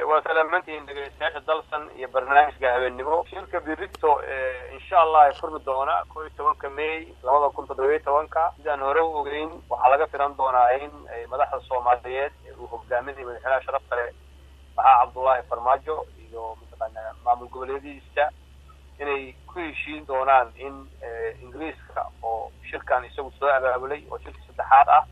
waa salaamantihiin dhegeystayaasha dalsan iyo barnaamijka habeennimo shirka birito insha allah ay furmi doona koo iyo tobanka may labada kun toddobiyo tobanka sidaan hore u ogeyn waxaa laga filan doonaa in madaxda soomaaliyeed uu hogaaminaya madaxweynaha sharafta leh maxaa cabdullaahi farmaajo iyo mataqaana maamul goboleedihiisa inay ku heshiin doonaan in ingiriiska oo shirkan isagu soo abaabulay oo shirkii saddexaad ah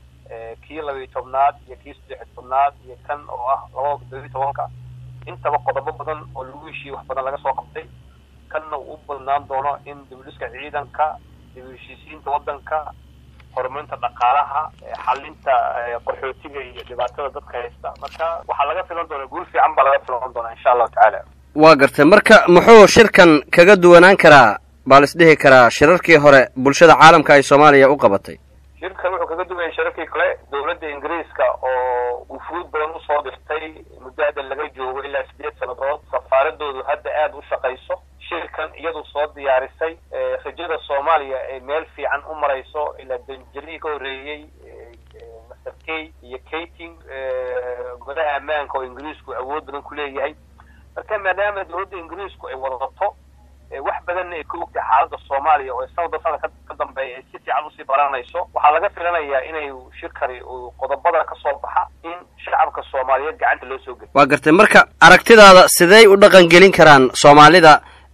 kii labiyo tobnaad iyo kii saddex tobnaad iyo kan oo ah labada toddobiyo tobanka intaba qodobo badan oo lagu heshiiyey wax badan laga soo qabtay kanna uu u badnaan doono in dibudhiska ciidanka dib u heshiisiinta waddanka horumarinta dhaqaalaha xalinta qaxootiga iyo dhibaatada dadka haysta marka waxaa laga filan doonaa guul fiican baa laga filan doonaa insha allahu tacaala waa gartay marka muxuu shirkan kaga duwanaan karaa baa lis dhihi karaa shirarkii hore bulshada caalamka ay soomaaliya u qabatay shirkan wuxuu kaga duwayay shirarkii kale dowladda ingiriiska oo wufuud badan usoo dirtay muddo hadda laga joogo ilaa sideed sannadood safaaradoodu hadda aada u shaqayso shirkan iyadu soo diyaarisay rajada soomaaliya ay meel fiican u marayso ilaa danjarihii ka horreeyey master kay iyo kating godaha ammaanka oo ingiriisku awood badan ku leeyahay marka maadaama dowladda ingiriisku ay wadato wax badanna ay ka ogtahay xaaladda soomaaliya oo sanadba sanad ka dambeeya ay si fiican usii baranayso waxaa laga filanayaa inay shirkani qodobada ka soo baxa in shacabka soomaaliyeed gacanta loo soo geliyo waa gartay marka aragtidaada sidey u dhaqan gelin karaan soomaalida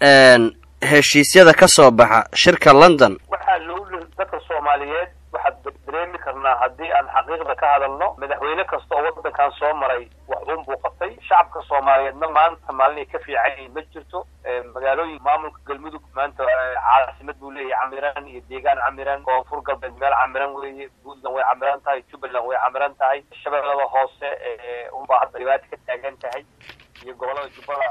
heshiisyada ka soo baxa shirka london waxaa loo dadka soomaaliyeed waxaad dareemi karnaa haddii aan xaqiiqda ka hadalno madaxweyne kasta oo waddankan soo maray wax uun buu qabtay shacabka soomaaliyeedna maanta maalin ay ka fiican yihiin ma jirto magaalooyin maamulka galmudug maanta caasimad buu leeyahay camiran iyo deegaan camiran koonfur galbeed meel camiran weeye puntland way camiran tahay jubbaland way camiran tahay shabeellada hoose unbaa hadda dhibaata ka taagan tahay iyo gobollada jubbada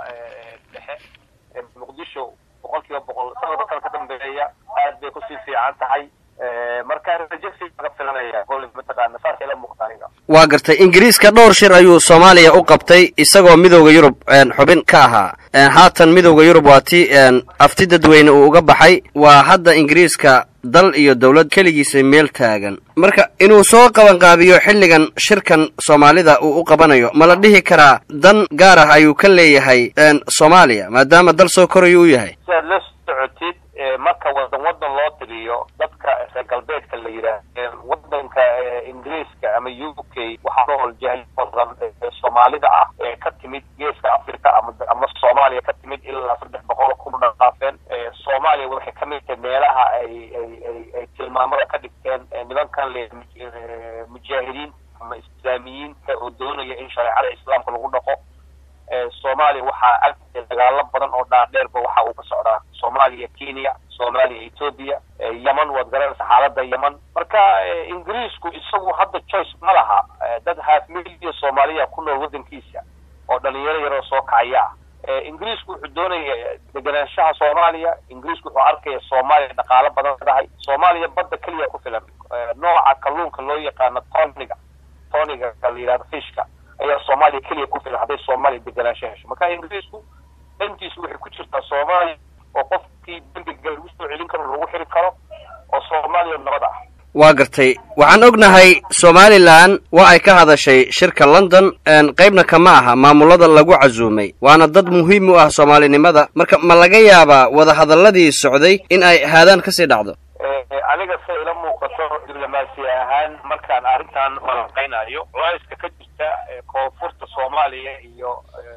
dhexe muqdisho boqol kiiba boqol sanadka kale ka dambeeya aad bay kusii fiican tahay marka rajo fiican ka filanaya gol mataqaana saas ila muuqata aniga waa gartay ingiriiska dhowr shir ayuu soomaaliya u qabtay isagoo midowda yurub xubin ka ahaa haatan midowda yurub waa ti afti dadweyne uu uga baxay waa hadda ingiriiska dal iyo dowlad keligiisa meel taagan marka inuu soo qabanqaabiyo xilligan shirkan soomaalida uu u qabanayo ma la dhihi karaa dan gaar ah ayuu ka leeyahay soomaaliya maadaama dal soo korayo u yahay si aad la socotid marka wadan wadan loo tiriyo dadka reer galbeedka la yidhaah wadanka ingiriiska ama u k waxaa nool jahli badan soomaalida ah ee ka timid geeska africa ama ama soomaaliya ka timid ilaa saddex boqol kun dhaqaafeen soomaaliya waxay ka mid tahay meelaha ay ay ay ay tilmaamada ka dhigteen nimankan le mujaahidiin ama islaamiyiinta oo doonaya in shareecada islaamka lagu dhaqo soomaaliya waxaa agteeda dagaalo badan oo dhaadheerba waxa uu ka socdaa soomaaliya kenya soomaaliya ethoobia yeman waad garanaysa xaaladda yeman marka ingiriisku isagu hadda choice ma laha dad half million soomaaliya ku nool waddankiisa oo dhalinyaro yaroo soo kacaya ah ingiriisku wuxuu doonaya deganaanshaha soomaaliya ingiriisku wuxuu arkaya soomaaliya dhaqaalo badan leedahay soomaaliya badda keliya ku filan nooca kalluunka loo yaqaano toniga toniga la yidhahdo fishka ayaa soomaaliya keliya ku filan hadday soomaaliya deganaansho hesho marka ingiriisku dantiisu waxay ku jirtaa soomaaliya oo qofkii dembiga lagu soo celin karo lagu xiri karo oo soomaaliya nabad ah waa gartay waxaan ognahay somalilan waa ay ka hadashay shirka london qaybna kama aha maamulada lagu casuumay waana dad muhiim u ah soomaalinimada marka ma laga yaabaa wadahadalladii socday in ay haadaan kasii dhacdo aniga se ila muuqato diblomaasi ahaan markaan arrintan falanqaynayo culayska ka jirta koonfurta soomaaliya iyo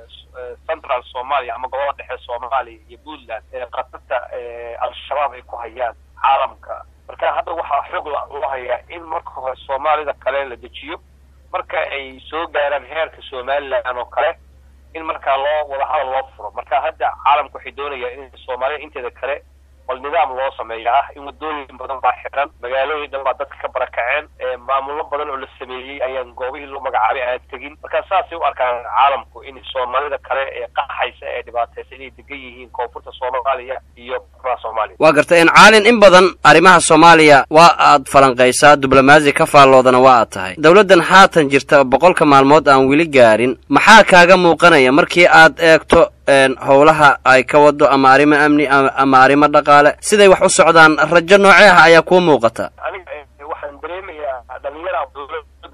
central soomaaliya ama gobolada dhexe soomaaliya iyo puntland qatarta al-shabaab ay ku hayaan caalamka marka hadda waxaa xoog loo hayaa in marka hore soomaalida kale la dejiyo marka ay soo gaaraan heerka somalilan oo kale in markaa loo wadahadal loo furo marka hadda caalamka waxay doonayaan in soomaalida inteeda kale bal nidaam loo sameeya ah in wadooyin badan baa xiran magaalooyin dhan baa dadka ka barakaceen maamulo badan oo la sameeyey ayaan goobihii loo magacaabay aan tegin marka saasay u arkaan caalamku in soomaalida kale ee qaxaysa ee dhibaataysa inay degan yihiin koonfurta soomaaliya iyo koonfurta soomaaliya waa gartay in caalin in badan arrimaha soomaaliya waa aad falanqaysaa diblomaasi ka faalloodana waa aad tahay dowladdan haatan jirta boqolka maalmood aan weli gaarin maxaa kaaga muuqanaya markii aad eegto howlaha ay ka wado ama arrimo amni ama arrimo dhaqaale siday wax u socdaan rajo noocee ah ayaa kuu muuqata aniga waxaan dareemayaa dhalinyara dowladda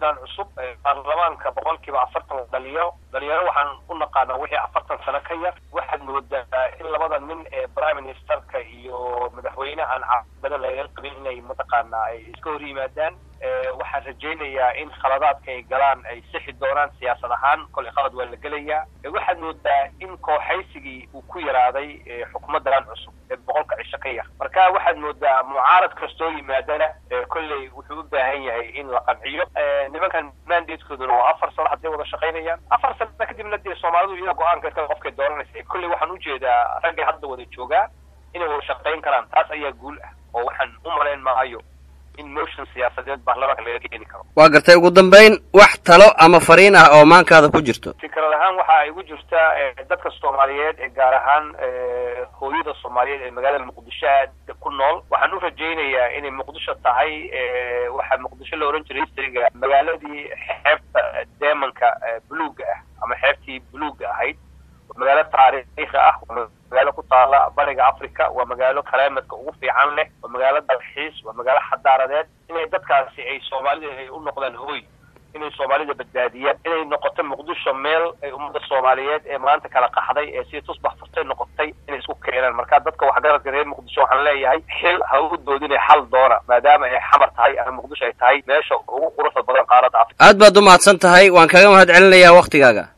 xukuumaddan cusub baarlamaanka boqolkiiba afartan dhalinyaro dhalinyaro waxaan u naqaanaa wixii afartan sano ka yar waxaad moodaa in labada nin ee prime ministerka iyo madaxweynahan caasimada laga qabin inay mataqaanaa ay iska hor yimaadaan waxaan rajaynayaa in khaladaadka ay galaan ay sixi doonaan siyaasad ahaan kolay khalad waa la gelayaa waxaad moodaa in kooxaysigii uu ku yaraaday xukuumaddan cusub ee boqolka cisho ka yar marka waxaad moodaa mucaarad kastoo yimaadana kolley wuxuu u baahan yahay in la qanciyo nimankan mandatekooduna waa afar sano hadday wada shaqaynayaan afar sano kadibna dee soomaalidu iyada go-aanka iska qofkay dooranaysa kolley waxaan ujeedaa raggay hadda wada joogaa inay wada shaqayn karaan taas ayaa guul ah oo waxaan u malayn maayo in motion siyaasadeed baarlamaanka laga keeni karo waa gartay ugu dambayn wax talo ama fariin ah oo maankaada ku jirto fikrad ahaan waxa ay ku jirtaa dadka soomaaliyeed ee gaar ahaan hooyada soomaaliyeed ee magaalada muqdisho aad ku nool waxaan u rajaynayaa inay muqdisho tahay waxaa muqdisho la ohan jiray historyga magaaladii xeebta deemanka buluugga ah ama xeebtii buluugga ahayd magaalo taariikhi ah waa magaalo ku taala bariga africa waa magaalo kalaamadka ugu fiican leh waa magaalo dalxiis waa magaalo xadaaradeed inay dadkaasi ay soomaalida ay u noqdaan hooy inay soomaalida badbaadiyaan inay noqoto muqdisho meel ay ummadda soomaaliyeed ee maanta kala qaxday ee sidii tusbax furtay noqotay inay isku keenaan marka dadka waxgaradka reer muqdisho waxaan leeyahay xil ha u doodinay xal doona maadaama ay xamar tahay ama muqdisho ay tahay meesha ugu quruxda badan qaaradda africa aad baad u mahadsan tahay waan kaga mahad celinayaa waktigaaga